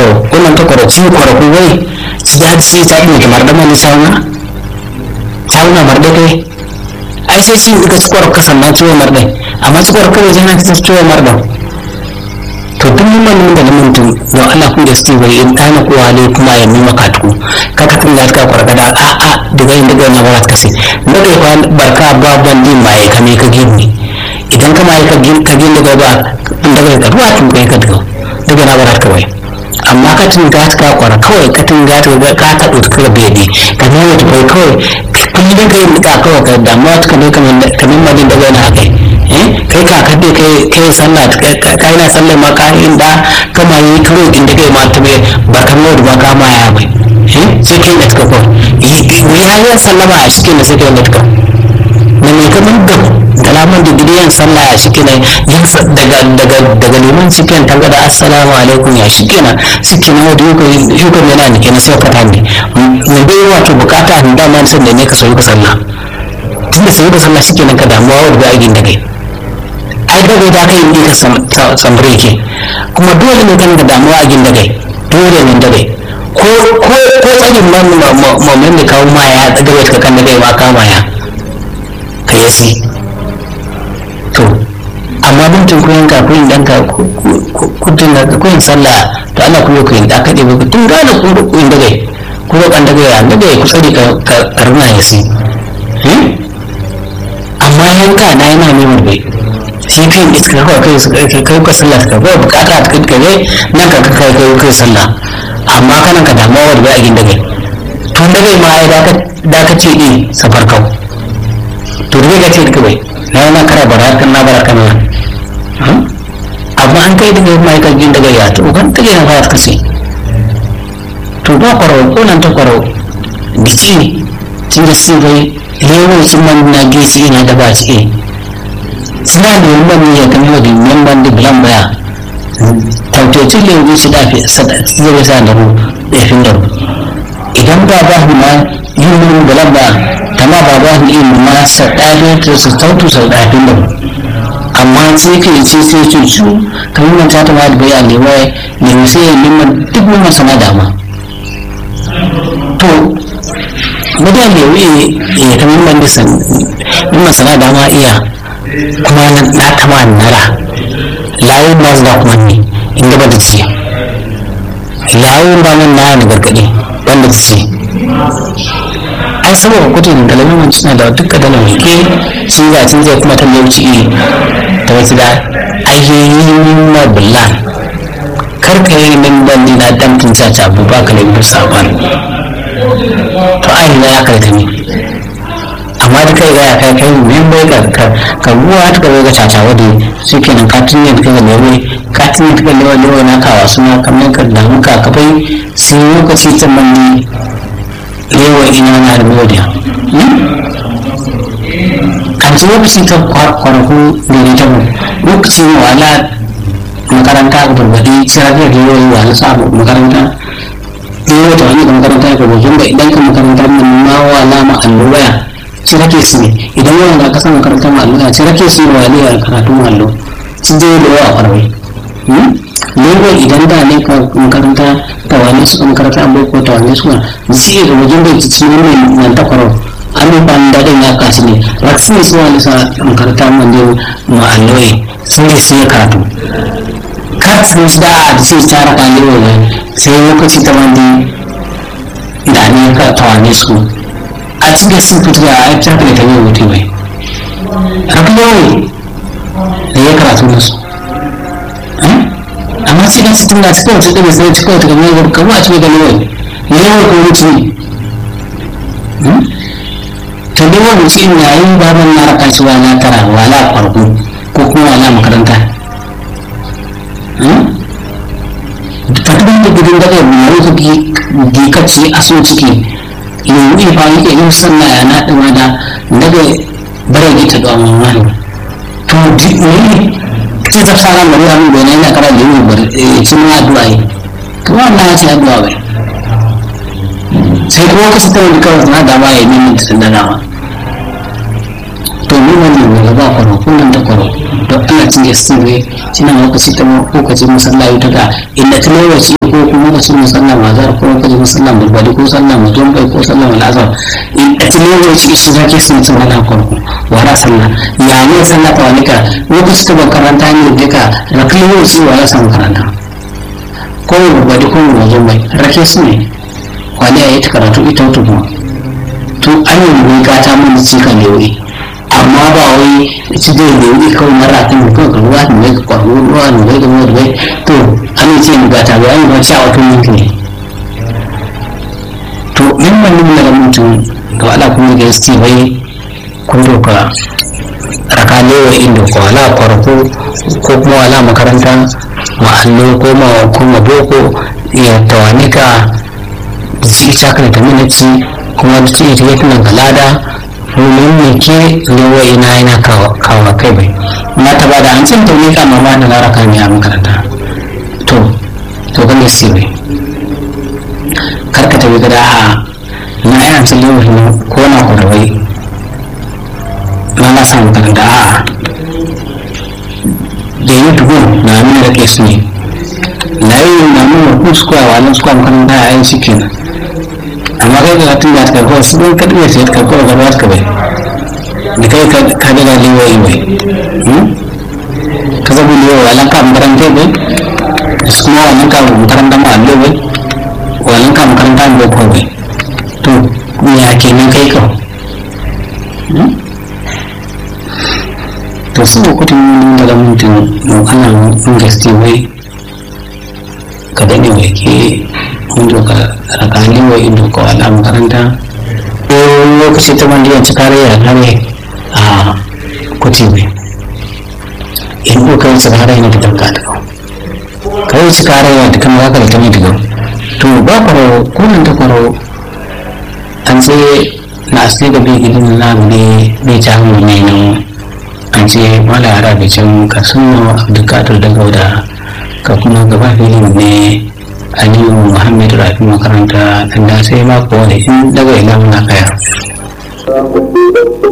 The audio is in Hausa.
kwaro wannan ta kwaro ci kwaro ko wai ci da ci ta ne kamar da mani sauna sauna marde kai ai sai ci ka ci kwaro kasan na ciwo marde amma ci kwaro kawai jana ta ciwo marde to duk mun da mun tun don Allah ku da su bai in dana ko wale kuma ya nima katu kaka tun da ka kwaro da a a daga inda ga na barat kasi daga fa barka ba bandi mai kame ka gini idan kama ka gini ka gini daga ba daga da ruwa tun kai ka daga daga na barat kawai amma ka tun ga ka kwara kawai ka tun ga ka ka ka ɗauki ka bede ka ne wata kai kawai kun yi kai nika kawai ka damuwa ka ne kamar kamar madin da gana a kai kai ka ka dai kai kai sallah kai na sallah ma ka inda kama yi karo inda kai ma ta bai ba kan lord ba ka ma ya bai sai kai da ka ko ya yi sallama a cikin da sai kai da ka na mai kamar da kalaman da gidiyan sallah ya shi kenan yin daga daga daga liman cikin ta gada assalamu alaikum ya shi kenan shi kenan wadda yukon yana da kenan sai ka tani mai bai wato bukata da dama san da ne ka soyi ka sallah tun da soyi ka sallah shi kenan ka damuwa wadda ba agin da kai ai da bai da kai ne ka sambre ke kuma dole ne kan da damuwa agin da kai dole ne da kai ko ko ko tsarin mamman da kawo ma ya daga bai ka kan da kai ma kama ya ka yasi to amma bintin kuyin ka kuyin dan ka kudin da kuyin sallah to Allah ku kuyin da ka debe tun gane ku da kuyin daga ku da kan daga ya daga ku tsari ka karuna yasi amma yanka na yana neman bai shi kai iska kawai kai su kai kai ka sallah ka ba bukata ta kai kai nan ka kai kai kai sallah amma kana ka damuwa wadda bai a gin daga tun daga ma ai da ka ce ni safar kawai to da ga ce duka bai na yana kara barakan na barakan nan amma an kai daga mai kan jin daga ya to kan take na fara kace to ba kwaro ko nan ta kwaro biki ne tun da sai bai lewo sun man na gesi ina da ba ce suna da yin ban ya kan yau da yan ban da bilan baya tautocin lewo su da fi zai sa da ru da fin da ru idan ba ba ma yin mun bilan ba kama ba ba ni ilmi ma sau ɗaya ta su tautu sau ɗaya da amma sai ka yi ce sai ce su kamar nan ta tama da bai a lewa lewa sai ya nima duk mun sana dama to mudan lewa ya kamar man da san nima sana dama iya kuma na tama nara layin ba su da kuma ne in gaba da ciya layin ba nan na gargaɗi wanda ta ce ai saboda kudin da lalurin suna da duka da lauke shi ga cin zai kuma talauci iri ta wasu da ayyayin na bulan karka yi min bandi na damtin caca abu ba ka laifin saban to ai na ya karka ne amma da kai gaya kai kai min bai ka ka ruwa ta gaba ga caca wadda su ke nan katin ne ka ga lewe katin ne ka ga lewe lewe na kawa suna kamar ka damu ka kafai sun lokaci ta mandi yawa ina na da modiya kan ci lokaci ta kwarku da ne tabo lokaci wala makaranta ga barbadi sirafiyar da yawa wala sa makaranta yawa ta wani makaranta ga wajen ba idan ka makaranta mun ma wala ma allowaya ci rake su ne idan yawan da ka san makaranta ma allowaya ci rake su ne wala ya karatu ma allo ci je da yawa a kwarwai lagos idan da ne makaranta ta wani su makaranta an boko ta wani suna zai ga wajen da ci ne nan ta kwaro an yi ban daɗin ya kasu ne raksu ne suna nisa makaranta man da ma'alawai sun yi sai karatu katin shi da a ce ta raka ne wani sai lokaci ta wani da ne ka ta wani su a cikin sun fito da a ta da ta yi wuce mai rabu yawai da ya karatu da su amma cikin cikin da cikin wata ɗaga sai cikin wata kamar kamar a cikin ganin wani ne yawan ko wuce ne to dai wani cikin yayin baban na raka shi wala tara wala farko ko kuma wala makaranta fatuban da gudun daga mai ka gikacci a so ciki yau ne fa yake yin sanna ya na ɗama da daga bare gita da wani to ne sai ta fara da wani da yana kara da yin bar cin addu'a yi to wannan ya ce addu'a bai sai kuma ka sita wani kawai na dama ya nemi ta da dama to ni wannan ne gaba kwaro kullum ta kwaro don ana cin ya sirre cina lokaci ta lokaci masallaci ta ga inda ta lokaci ko kuma lokacin musallan azhar ko lokacin musallan bulbali ko sallan mujumbai ko sallan al'azhar in a cikin lokaci shi zake sun sun hana farko wara sallah ya ne sallah ta wani ka lokaci ta makaranta ne da ka rakai lokaci wala sa makaranta ko bulbali ko mujumbai rake su ne wani ya yi ta karatu ita wata kuma to an yi mai gata mun cika ne wuri amma ba wai ci zai da wuri kawai mara kan mutum ka ruwa da mai kwaro ruwa da mai da mai to an ce mu gata ba an yi ba ci a wata minti ne to in ban nuna da mutum ga ala kuma da yasti bai kun doka raka lewa inda ko ala kwarko ko kuma ala makaranta ma'allo ko ma ko ma boko ya tawanika ji ita kan ta minaci kuma da ce ita yake nan galada domin ne ke lewa ina yana kawo kai bai na ta bada an cin tauni kama ba da laraka ne a makaranta to to kan yasi bai karka tabi gada a na yana cin lewa ne ko na kwarawai na na sa makaranta a da yi dubu na nuna da ke su ne na yi na nuna kuskuwa wa nan suka makaranta a yin shi kenan amma kai ga tun da ka kawai su don kaɗi sai ka kawai gaba ka bai da kai ka daga liwa yi bai ka zabi liwa wa lanka makaranta bai su kuma wa lanka makaranta ma allo bai wa lanka makaranta ma ko bai to ya ke nan kai ka to su da kudin daga mutum ana mun gaske bai ka daɗe mai ke wanda ka rakani wa ido ko ala makaranta ko lokaci ta wanda yanci kare ya kare a kuti bai in ko kai su kare yana da tanka da kai su kare yana da kama zaka da ta mai diga to ba kwaro ko nan ta kwaro an ce na asali da bai gidan na ne bai ta hannu ne nan an ce mala yara da can ka sunna abdulkadir da gauda ka kuma gaba filin ne aliyu muhammad rafi makaranta da sai mako da in daga ila muna kaya